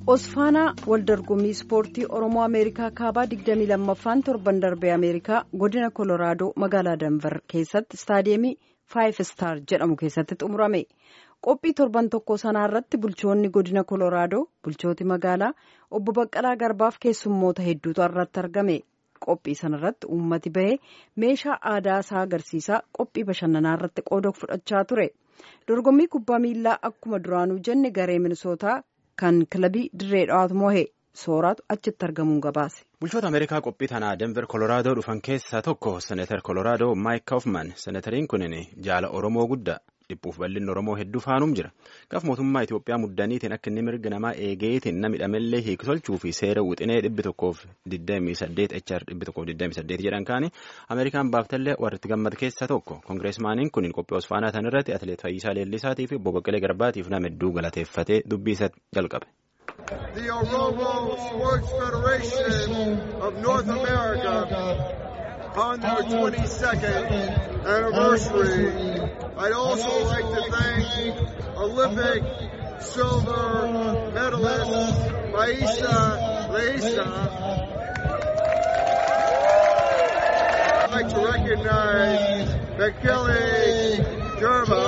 Osfaanaa waldorgommii ispoortii Oromoo Ameerikaa kaabaa 22ffaan torban darbee Ameerikaa godina Kolooraadoo magaalaa Danver keessatti istaadiyeemii Faayiv Istaar jedhamu keessatti xumurame. Qophii torban tokko sanaa irratti bulchoonni godina Kolooraadoo bulchooti magaalaa obbo Baqqalaa Garbaaf keessummoota hedduutu irratti argame. Qophii sanarratti uummati bahee meeshaa aadaa isaa agarsiisaa qophii bashannanaa irratti qooda fudhachaa ture. Dorgommii kubbaa miillaa akkuma duraanuu jenne garee minisootaa kan kilabii dirree dhawaatu mohe sooraatu achitti argamuun gabaase. Bulchoota Ameerikaa qophii tanaa Denver Kolooraadoo dhufan keessaa tokko Seneetar Kolooraadoo Maayik Kaufman. Senetariin kunin jaala Oromoo guddaa. dhiphuuf bal'inni Oromoo hedduu faanuum jira. Gaaf mootummaa Itoophiyaa muddaniitiin akka inni mirga namaa eegeetiin nama hidhamellee hiiktolchuu fi seera wixinee dhibbi tokkoof 28 HR dhibbi tokkoof 28 jedhan kaani Ameerikaan baaftallee warri itti gammad keessaa tokko. Kongireesmaaniin kun qophii Osfaanaa tan irratti Atileet Fayyisaa Leellisaatii fi Obbo Baqqalee Garbaatiif nama hedduu galateeffatee dubbii isa jalqabe. The Oromo Sports Federation of North America on their 22nd anniversary. I'd also like to thank Olympic silver medalist Maisa Leisa. I'd like to recognize Bekele Germa,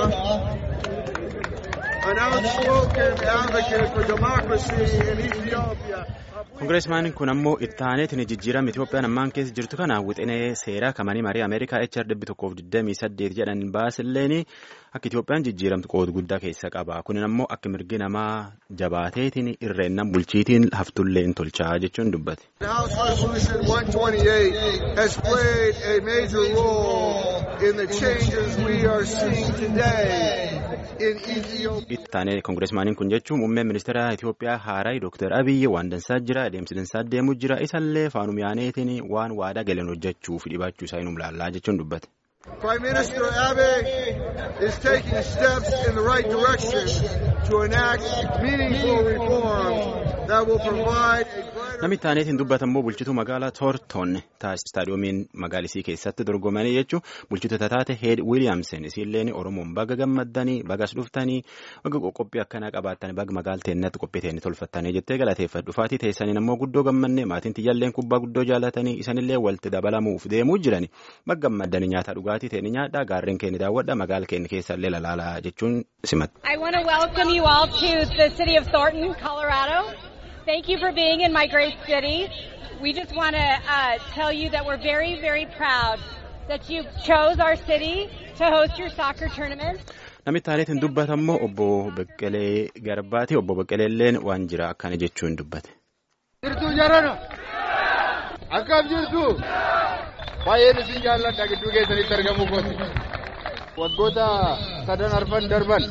an outspoken advocate for democracy in Ethiopia. Kongireesmaaniin kun ammoo itti aaneetiin jijjiirama Itoophiyaan ammaan keessa jirtu kana wixinee seeraa kamanii marii Ameerikaa HR dhibbi tokkoof 28 jedhan baasilleen akka Itoophiyaan jijjiiramtu qooda guddaa keessa qaba. Kunin ammoo akka mirgi namaa jabaateetiin irreennan bulchiitiin haftullee hin tolchaa jechuun dubbate. House Resolution 128 has played a major role in the changes we are seeing today in Ethiopia. Itti aanee kongireesmaaniin kun jechuun muummeen ministeera Itoophiyaa haaraa Dr. Abiyyi waan dansaa jira adeemsi dansaa deemu jira isallee faanum yaaneetiin waan waadaa galan hojjechuuf dhibachuu isaa hin ilaallaa jechuun dubbate. Prime Minister Abe is taking steps in the right direction to enact meaningful reforms that will provide a brighter Namitti aaneetiin dubbatammoo bulchituu magaalaa Toorton istaadiyoomiin magaalisii keessatti dorgomanii jechuun bulchitoota taate Heed Wiiliyaamsen isiilleen Oromoon baga gammaddanii bagas dhuftanii baga qophii akkanaa qabaatanii baga magaalteennatti qophii teennee tolfattanii jettee galateeffadhu. Dhufaatii teessaniin ammoo guddoo gammannee maatiin tiyyaalleen kubbaa guddoo jaalatanii isanillee walitti dabalamuuf deemuu jirani baga gammaddanii nyaata dhugaatii teeni nyaadhaa gaarreen keenya daawwadha magaala keenya keessallee lalaalaa jechuun simatti. I want to welcome you all to the city of Thornton, Colorado. Thank you for being in my great city. We just want to uh, tell you that we're very, very proud that you chose our city to host your soccer tournament. Namitti aaneetiin dubbatammoo obbo Beqqelee Garbaati. Obbo Beqqeleelleen waan jira akkana jechuun dubbate. Jirtu jarana akkam jirtu baay'een isin jaalladha gidduu keessanitti argamu kooti. Waggoota sadan arfan darban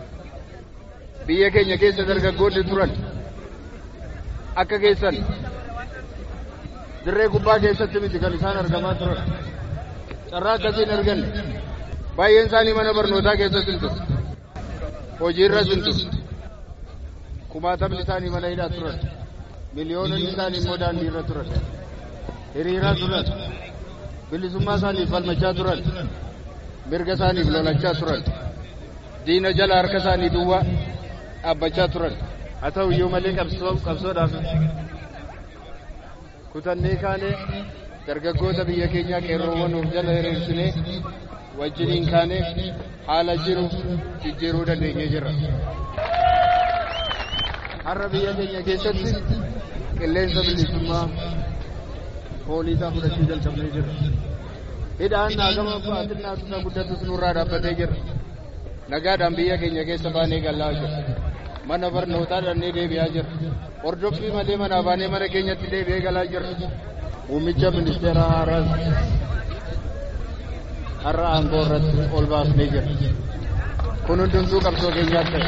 biyya keenya keessa dargaggoonni turan akka keessan dirree kubbaa keessatti miti kan isaan argamaa turan carraa akkasiin arganne baay'een isaanii mana barnootaa keessatti hin turre hojiirras hin turre kumaatamni isaanii mana hidhaa turan miliyoononni isaanii immoo daandii irra turan hiriiraa turan bilisummaa isaaniif falmachaa turan mirga isaaniif lolachaa turan diina jala harka isaanii duwwaa dhaabbachaa turan haa ta'u iyyuu malee qabsoodhaaf kutannee kaanee dargaggoota biyya keenyaa qeerroowwan of jala hiriirsinee wajjiniin kaanee haala jiru jijjiiruu dandeenyee jirra. Har'a biyya keenya keessatti qilleensa bilisummaa poolisaa fudhachuu jalqabnee jirra. Hidhaan naagama baaxinnaa tusa guddatus nurraa dhaabbatee jira. Nagaadhaan biyya keenya keessa baanee galaa jira. Mana barnootaa dhannee deebi'aa jira. Hordoffii malee manaa baanee mana keenyatti deebi'ee galaa jira. Muummicha ministeera haaraas har'a aangoo irratti ol baasnee jira. Kun hundumtuu qabsoo keenyaas ta'e.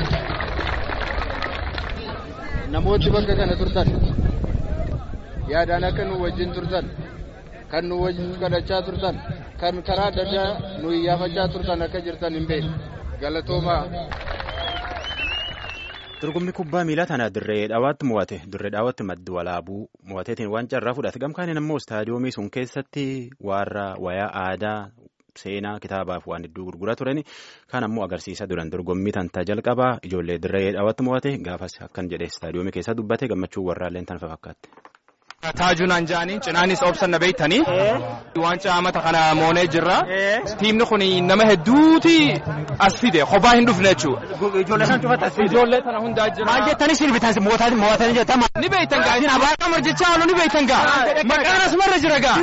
Namooti bakka kana turtan yaadaan akka nu wajjin turtan kan nu wajjin kadhachaa turtan kan karaa adda addaa nu iyyaafachaa turtan akka jirtan hin beekne galatoomaa. Dorgommii kubbaa miilaa tana dirree dhawaatti mo'ate dirree dhawaatti maddi walaabuu mo'ateetiin waan carraa fudhate gamkaaniin ammoo istaadiyoomii sun keessatti warra wayaa aadaa seenaa kitaabaaf waan hedduu gurgura turan kan ammoo agarsiisa duran dorgommii tantaa jalqabaa ijoollee dirree dhaawatti mo'ate gaafas akkan jedhe istaadiyoomii keessa dubbate gammachuu warraalleen tan fakkaatti. Taajuu naan jedhanii cinaanis obsan na beektanii waancaa amata kana moonee jirra. Tiimni kun nama hedduuti as fide kophaa hin dhufne jechuudha. Ijoollee sana cufatti as fide. Ijoollee sana hundaa jira. Maal jettanii sirbitan mo'atanii mo'atanii jettama. Ni beektan gaa. Isin abaaraa qamar jechaa oolu ni beektan gaa. Maqaan asumarra jira gaa.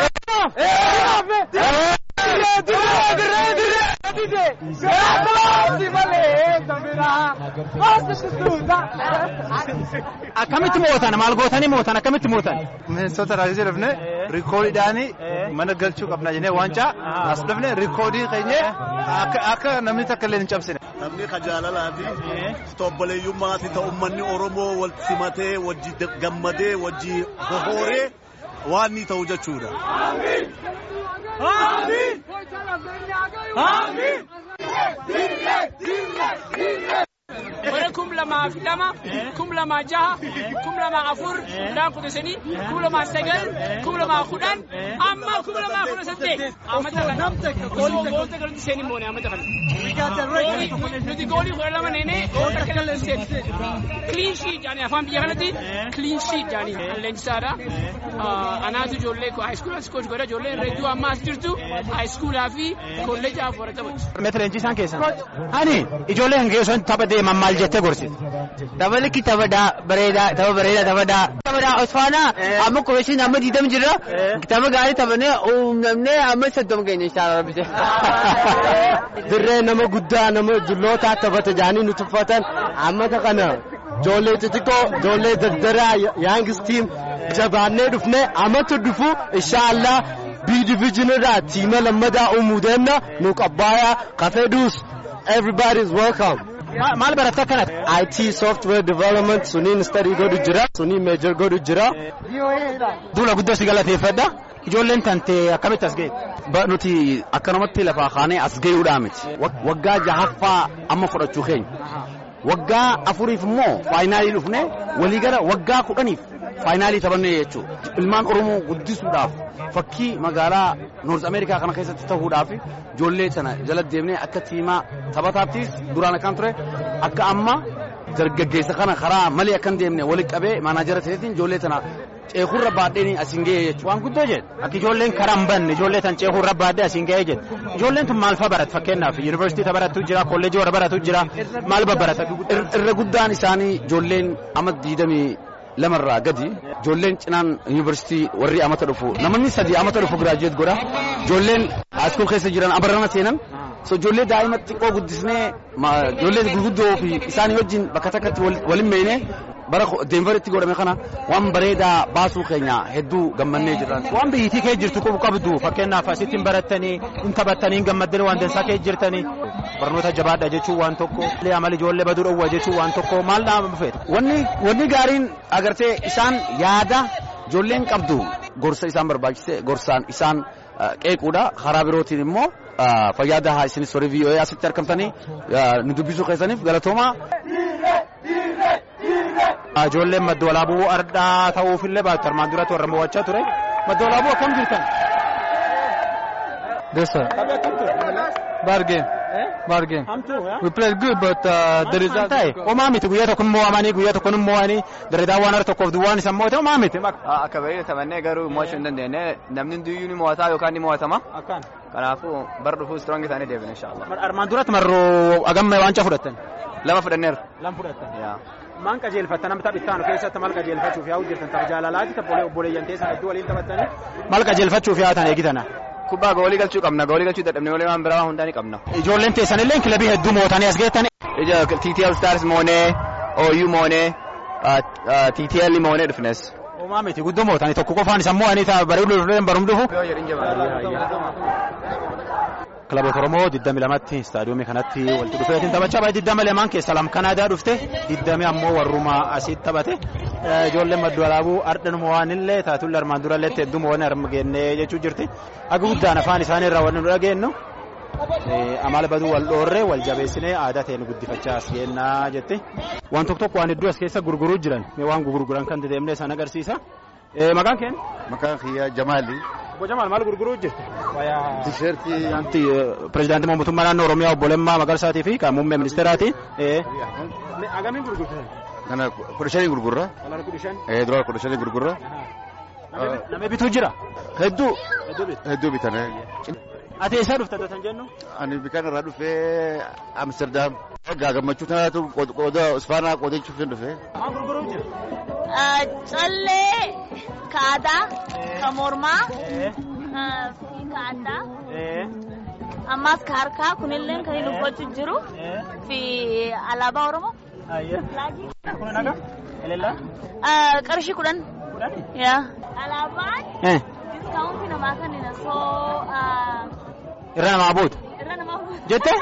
Akkamitti mo'atan maal gootanii mo'atan akkamitti mo'atan. Mineensota raajii dhufne rikoodiidhaan mana galchuu qabna jennee waancaa as dhufne rikoodii keenya akka namni takka illee hin cabsine. Namni ka jaalalaa fi obboleeyyummaa fi ta'u uummanni Oromoo wal simatee wajji gammadee wajji bohooree waan ni ta'u jechuudha. bara kum lamaa fi lama kum lamaa jaha kum lamaa afur kudhaan kudha sanii kum lamaa sagal kum lamaa kudhan amma kum lamaa kudha saddeet amata kana goolta galatti seenii moone amata kana nuti goolii kudha lama neenee goolta kana seen clean sheet jaanii afaan biyya kanatti clean sheet jaanii leenjisaadha anaatu ijoollee haayiskuulaa koos godha ijoollee reedduu amma as jirtu haayiskuulaa fi kolleejaaf warra taphatu. Meetira leenjisaan keessan. Ani ijoollee kan keessan tapha deeman maal jettee gorsite. Dabaliki taphadaa bareedaa tapha bareedaa taphadaa. Taphadaa Osfaanaa amma kooshin amma diidam jirra. Tapha gaarii taphannee uumnamnee amma soddoma keenya inshaalla rabbise. Dirree nama guddaa nama jullootaa taphata jaanii nu tuffatan ammata kana ijoollee xixiqqoo ijoollee dardaraa yaangis tiim jabaannee dhufnee amata dhufu inshaallah bii diviijinirraa tiima lammadaa uumuu deemna nu qabbaayaa kafeedhuus everybody is welcome. Maal baratta akkanatti? IT software development suniin study godhu jira suniin major godhu jira. Duula guddoo si galateeffadha. Ijoolleen tantee akkamitti as ga'e? Nuti akkanumatti lafaa kaanee as ga'uudhaa miti. Waggaa jahaffaa amma fudhachuu keenya. Waggaa afuriif immoo faayinaalii dhufne walii gara waggaa kudhaniif faayinaalii taphanne jechuudha. Ilmaan Oromoo guddisuudhaaf fakkii magaalaa Noorz Ameerikaa kana keessatti ta'uudhaaf ijoollee sana jala deemnee akka tiimaa taphataattis duraan akkaan ture akka amma dargaggeessa kana karaa malee akkan deemne walitti qabee maanaajara ta'eetiin ijoollee sana ceekurra baadheen asiin ga'ee jechuudha. Waan guddoo jedhe akka ijoolleen karaa hin banne ijoollee tan ceekurra baadhee asiin ga'ee jedhe ijoolleen tun maal fa'aa baratu fakkeenyaaf yuunivarsiitii baratu jira kolleejii warra baratu jira maal babbarata. Irra guddaan isaanii ijoolleen amma diidamii lamarraa gadi ijoolleen cinaan yuunivarsiitii warri amata dhufu namoonni sadii amata dhufu giraajuweet godha ijoolleen haaskuul keessa jiran abarrana seenan so ijoollee daa'ima xiqqoo guddisnee ijoollee gurguddoo fi isaanii wajjin bakka takkatti waliin meeyne bara deenveritti godhame kana waan bareedaa baasuu keenya hedduu gammannee jirra. Waan biyyitii kee jirtu qabu qabdu fakkeenyaaf asitti hin barattanii hin taphattanii hin gammaddanii waan dansaa kee jirtanii barnoota jabaadha jechuun waan tokko amala ijoollee baduu dhowwa jechuun waan tokko maal dhaama feeta. Wanni wanni gaariin agartee isaan yaada ijoolleen qabdu gorsa isaan barbaachise gorsaan isaan qeequudha karaa birootiin immoo fayyaada isinis horii VOA asitti argamtanii nu dubbisuu keessaniif galatoomaa. Ijoolleen madda walaabuu ardaa ta'uufillee baatu armaan duratti warra mo'achaa ture. Madda walaabuu akkam jirtan? Dessa. Bargain. Bargain. We played good but uh, the result. Ta'e homaa miti guyyaa tokko mo'amanii guyyaa tokko mo'anii dareedaa waan harka tokkoof duwwaan isa mo'ate homaa miti. Akka baay'ee taphannee garuu mo'achuu hin dandeenye namni hundiyyuu ni mo'ataa yookaan ni mo'atama. Kanaafuu bara dhufuu strong isaanii deebina inshallah. Armaan duratti marroo agamma waancaa fudhattan. Lama fudhanneerra. Lama fudhattan. Maan qajeelfatta nama taphittaanu keessatti maal qajeelfachuuf yaa'u jirtan tapha jaalalaati tapha obboleeyyan teessan hedduu waliin taphattanii maal qajeelfachuuf yaa'atan eegitana. Kubbaa goolii galchuu qabna goolii galchuu dadhabne malee waan biraa hundaa ni qabna. Ijoolleen teessan illee kilabii hedduu mootanii as geettani. Ija TTL Stars moonee OU moonee TTL moonee dhufnes. Homaa miti guddoo mootanii tokko qofaan isa mo'anii bareedu barum dhufu. Kilaboota Oromoo 22tti istaadiyoomii kanatti walitti dhufeetiin taphachaa baay'ee 22 keessa lama Kanaadaa dhufte 20 ammoo warrumaa asitti taphate ijoolleen maddu alaabuu ardhanuma waan illee taatulle armaan dura illee hedduu mo'anii argannee jechuu jirti. Aga guddaan afaan isaanii irraa wanni nu dhageenyu amala baduu wal dhoorree wal jabeessinee aadaa ta'e nu guddifachaa as geennaa jetti. Waan tokko tokko waan hedduu as keessa gurguruu jiran waan gurguran kan deemnee san agarsiisa. Maqaan keen? Maqaan kiyya Jamaali. Obbo Jamaal maal gurguruu jirtu? Tisheertii. Pireezidaantii mootummaa naannoo Oromiyaa obbo Lammaa Magarsaatii fi kan muummee ministeeraati. Agamiin gurgurtu? Kana kudha shanii gurgurra. Doolaara kudha shan. Eh doolaara kudha shanii gurgurra. Namni bituu jira? Hedduu. Hedduu bitu. Hedduu bitan. Ati eessaa dhufta kan jennu? Ani bikan irraa dhufee Amsterdam. Egaa gammachuu tanaatu qooda Ispaanaa qoodachuuf hin dhufee. Maal gurguruu jira? Callee ka aadaa, ka mormaa, fi ka addaa. Ammas ka harkaa kunillee kan inni uffachuu jiru fi alaabaa Oromoo. Kun naga? Eleellaa? Qarshii kudhan. Yaa. Alaabaan diskaawuntii namaa kennina soo. Irra namaa buutu? Irra namaa buutu. Jettee?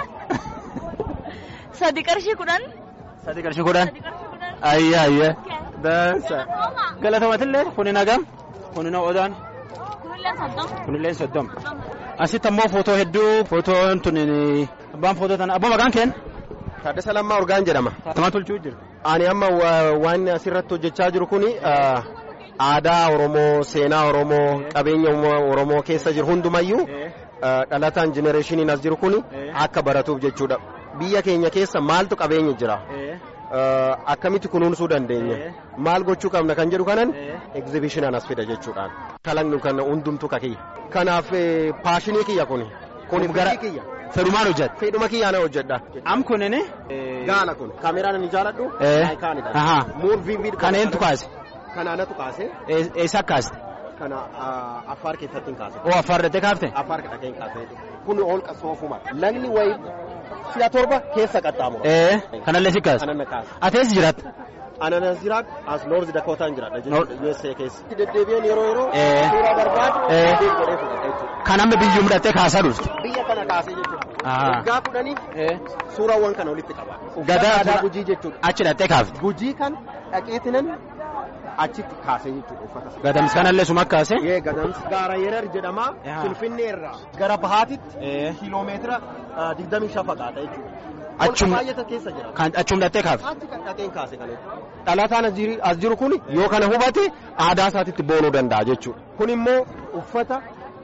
Sadi qarshii kudhan. Sadi qarshii kudhan? Ayya ayya. Dansa. Galatoomatillee kuni nagam? Kuni na odaan? Kunillee soddom. Kunillee soddom. Asitti ammoo footoo hedduu footoon tun abbaan footoo tana abbaa maqaan keen? Taaddasa Lammaa Urgaan jedhama. Tamaa tolchuu jira. Ani amma waan asirratti hojjechaa jiru kuni aadaa Oromoo, seenaa Oromoo, qabeenya Oromoo keessa jiru hundumayyuu dhalataan jenereeshiniin as jiru kuni akka baratuuf jechuudha. Biyya keenya keessa maaltu qabeenya jira? Akkamitti kunuunsuu dandeenya? Maal gochuu qabna kan jedhu kanan egzibishinaan as fida jechuudhaan. Kalaqnu kan hundumtu kakiyya. Kanaaf paashinii kiyya kuni. Kuni gara kiyya. Fedhumaan hojjeta. Fedhuma kiyyaan hojjedha. Am kunini? Gaala kun. Kaameraan ani jaaladhu. Ayikaanidha. Ahaa. Muurviin viidiyoo. Kana eentu kaase? Kana anatu kaase. Eessa kaaste? Kana affaar keessatti hin kaase. Oo affaar dhattee kaafte? Affaar dhattee hin kaase. Kun holqa soofuma. Lagni wayi si'a torba keessa qaxxaamura. Ee kanallee si kaase? Kanan na kaase. Ati eessa jiraatta? Ana nan jiraadhu as Noorzi Dakootaan jiraadha USA keessa. Deddeebi'een yeroo yeroo Ee. suuraa barbaadu Ee. deebiin godhee fudhata jechuudha. Kan amma biyyuu mudhattee kaasaa dhufte? Biyya kana kaasee jechuudha. Ahaa. Waggaa kudhaniif suuraawwan kana walitti qaba. Gadaa aadaa gujii jechuudha. Achi dhattee kaafte? Gujii kan dhaqeetinan achitti kaasee jechuudha uffata. Gadamsi kanallee suma kaase? Yee gadamsi gaara yerar jedhama Finfinnee irraa gara bahaatitti kiiloomeetira digdamii shan fagaata jechuudha. Achum- Holqa baay'ata keessa jira. Kan achum dhattee kaafte? Achi kan dhaqeen kaase kan dhalataan as jiru- as jiru kun yoo kana hubate aadaa isaatitti boonuu danda'a jechuudha. Kun immoo uffata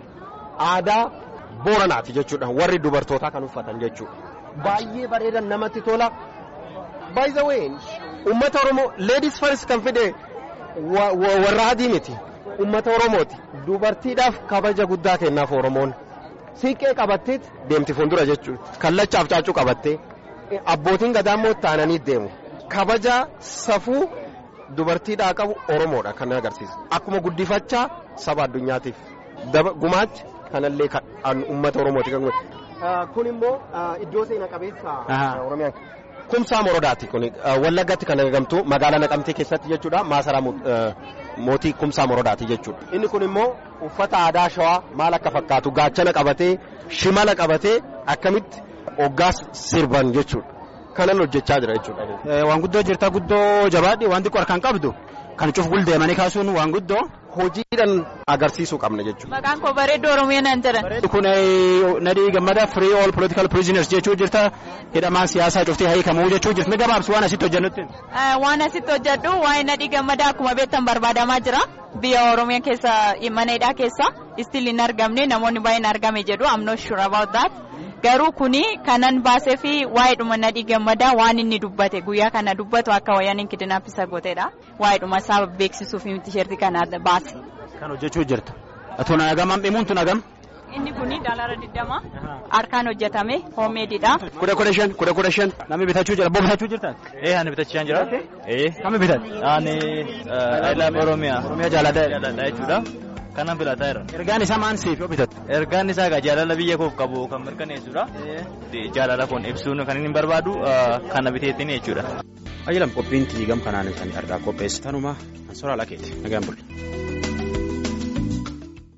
aadaa booranaati jechuudha. Warri dubartootaa kan uffatan jechuudha. Baay'ee bareedan namatti tola. By the way, uummata Oromoo ladies first kan fide wa- wa- warra adii miti. Uummata Oromooti. Dubartiidhaaf kabaja guddaa kennaaf Oromoon. Siiqqee qabatteet deemti fuuldura jechuudha. Kallachaaf caacuu qabattee. Abbootiin gadaa immoo taananii deemu. Kabaja safuu dubartiidhaa qabu Oromoodha kan agarsiisu. Akkuma guddifachaa saba addunyaatiif daba gumaachi kanallee kan uummata Oromooti kan Kun immoo iddoo seena qabeessa Ahaa. Oromiyaan. Kumsaa Morodaati kun Wallaggatti kan argamtu magaalaa Naqamtee keessatti jechuudha maasaraa mo- eh, mootii Kumsaa Morodaati jechuudha. Inni kun immoo uffata aadaa shawaa maal akka fakkaatu gaachana qabatee shimala qabatee akkamitti hoggaas sirban jechuudha. Kanan hojjechaa jira jechuudha. Eh, Waan guddoo jirta guddoo jabaadhi waan xiqqoo harkaan qabdu kan cuf guldeemanii kaasuun waan guddoo. Hojiidhaan agarsiisuu qabna jechuudha. Maqaan koo bareedduu Oromiyaa nan jedhan. Kun eh, nadii gammada free all political prisoners jechuu jirta hidhamaan siyaasaa cuftee hiikamuu jechuu jirti. Mi gabaabsi waan asitti hojjennutti. Eh, Waan asitti hojjedhu waa'ee nadhii gammadaa akkuma beektan barbaadamaa jira. Biyya Oromiyaa keessa mana hidhaa keessa still hin argamne namoonni baay'een argame jedhu I'm not sure about that. Garuu kuni kanan baasee fi waa'ee dhuma nadhii gammadaa waan inni dubbate guyyaa kana dubbatu akka wayyaan kidnappisa gooteedha. Waa'ee dhuma isaa beeksisuuf tisheertii kana baase. Kan hojjechuu jirta. Tun hagam dhimuun tun hagam. Inni kuni daalara digdama harkaan hojjetame hoomeedidha. Kudha kudha shan kudha kudha shan namni bitachuu jira boo bitachuu jirta. Eh, ani bitachaa jira. Eh. Kami bitat? Ani I love Oromiyaa. Oromiyaa jaalladha. Jaalladha jechuudha. Kanan filataa jira. Ergaan isaa maan siif yoo bitat? Ergaan isaa egaa jaalala biyya koof qabu kan mirkaneessudha. Jaalala kun ibsuun kan inni barbaadu kana biteettiin jechuudha. Ayyalam qophiin tiigam kanaan kan argaa qopheessitanuma soraa lakeeti nagaan bulle.